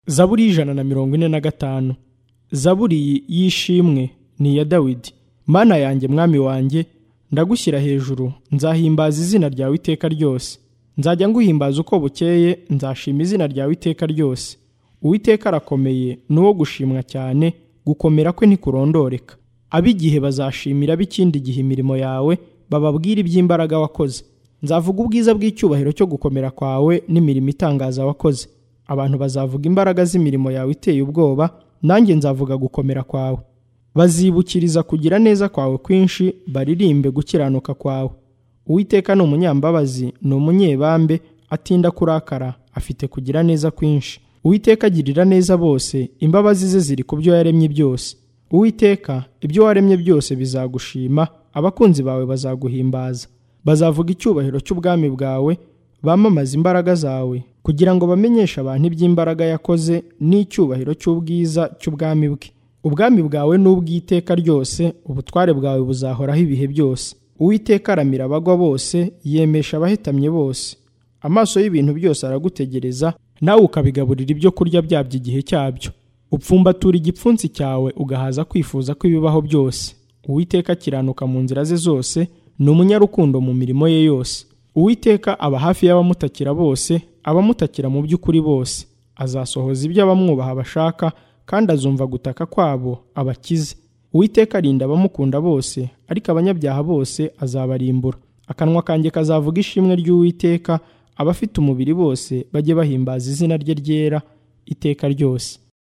zaburi y'ijana na mirongo ine na gatanu zaburi y'ishimwe ni iya dawidi mana yanjye mwami wanjye ndagushyira hejuru nzahimbaza izina ryawe iteka ryose nzajya nguhimbaza uko bukeye nzashima izina ryawe iteka ryose uwiteka arakomeye ni uwo gushimwa cyane gukomera kwe ntikurondoreka ab'igihe bazashimira b'ikindi gihe imirimo yawe bababwire iby'imbaraga wakoze nzavuga ubwiza bw'icyubahiro cyo gukomera kwawe n'imirimo itangaza wakoze abantu bazavuga imbaraga z'imirimo yawe iteye ubwoba nanjye nzavuga gukomera kwawe bazibukiriza kugira neza kwawe kwinshi baririmbe gukiranuka kwawe uwiteka ni umunyambabazi ni umunyebambe atinda kurakara afite kugira neza kwinshi uwiteka agirira neza bose imbabazi ze ziri ku byo yaremye byose uwiteka ibyo waremye byose bizagushima abakunzi bawe bazaguhimbaza bazavuga icyubahiro cy'ubwami bwawe bamamaza imbaraga zawe kugira ngo bamenyeshe abantu iby'imbaraga yakoze n'icyubahiro cy'ubwiza cy'ubwami bwe ubwami bwawe ni ubw'iteka ryose ubutware bwawe buzahoraho ibihe byose uwiteka aramira abagwa bose yemesha abahetamye bose amaso y'ibintu byose aragutegereza nawe ukabigaburira ibyo kurya byabyo igihe cyabyo upfumbatura igipfunsi cyawe ugahaza kwifuza kw'ibibaho byose uwiteka akiranuka mu nzira ze zose ni umunyarukundo mu mirimo ye yose uwiteka aba hafi y'abamutakira bose abamutakira mu by'ukuri bose azasohoza ibyo abamwubaha bashaka kandi azumva gutaka kwabo abakize uwiteka arinda abamukunda bose ariko abanyabyaha bose azabarimbura akanwa kanjye kazavuga ishimwe ry'uwiteka abafite umubiri bose bajye bahimbaza izina rye ryera iteka ryose